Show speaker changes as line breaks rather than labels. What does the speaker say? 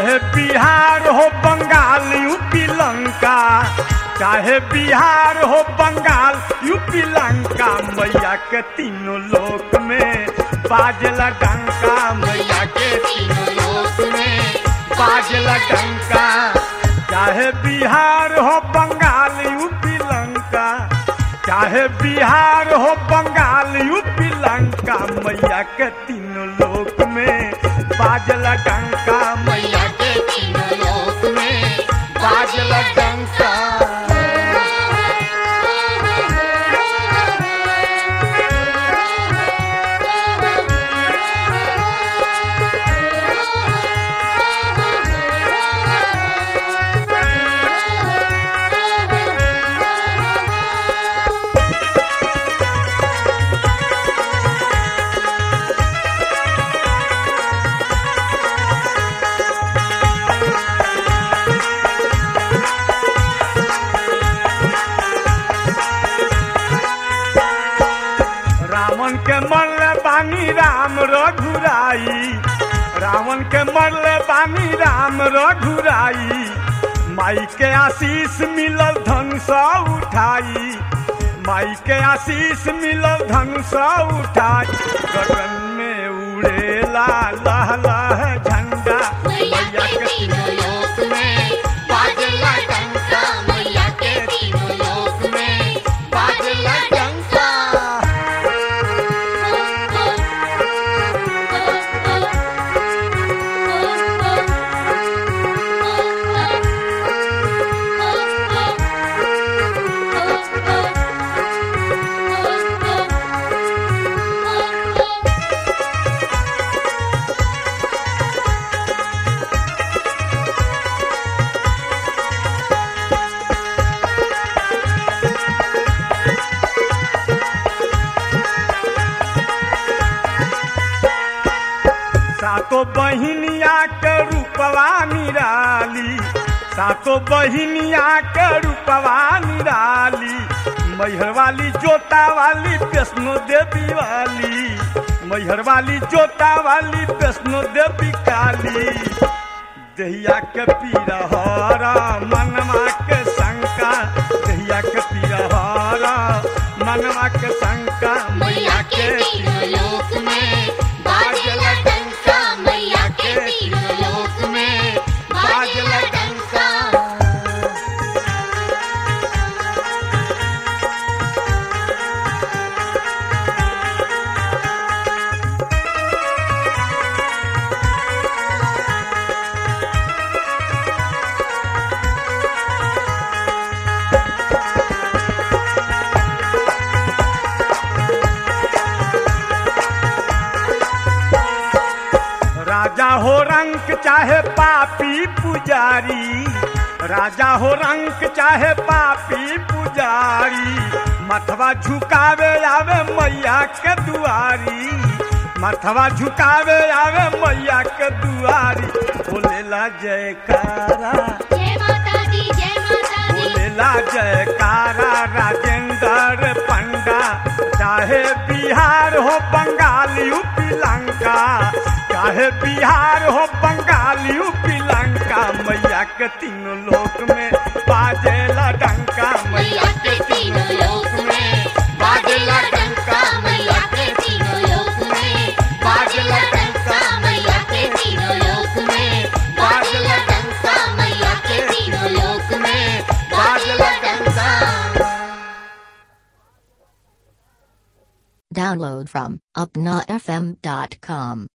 चाहे बिहार हो बंगाल यूपी लंका चाहे बिहार हो बंगाल यूपी लंका मैया के तीनों लोक में बाजला डंका मैया के तीनों लोक में बाजला डंका चाहे बिहार हो बंगाल यूपी लंका चाहे बिहार हो बंगाल यूपी लंका मैया के तीनों लोक में बाजला डंका मैया के तीनों लोक में बाजला डंका रावण के मरले बानी राम रघुराई रावण के मरले बानी राम रघुराई माई के आशीष मिलल धन सा उठाई माई के आशीष मिलल धन सा उठाई गगन में उड़ेला लह लह झंडा मैया के तीनों लोक में बाजला डंका मैया के तीनों लोक में बाजला डंका सातो बहिनिया के रूपवा निराली सातो बहिनिया के रूपवा निराली मैहर वाली जोता वाली वैष्णो देवी वाली मैहर वाली जोता वाली वैष्णो देवी काली दहिया के पीरहरा मनवा के शंका दहिया के पीरहरा मनवा के शंका मैया के तीनों लोक में बाजला डंका मैया के तीनों लोक में बाजला डंका राजा हो रंक चाहे पापी पुजारी राजा हो रंक चाहे पापी पुजारी मथवा झुकावे आवे मैया के दुआरी मथवा झुकावे आवे मैया के दुआरी बोलेला जयकारा
जय माता दी जय माता दी
बोलेला जयकारा राजेंद्र पंडा चाहे बिहार हो बंगाल यूपी लंका चाहे बिहार हो बंगाल यूपी लंका मैया के तीनों लोक में बाजेला डंका
मैया के तीनों लोक में बाजेला डंका मैया के तीनों लोक में बाजेला डंका मैया के तीनों लोक में बाजेला डंका मैया के तीनों लोक में बाजेला डंका
Download from upnafm.com.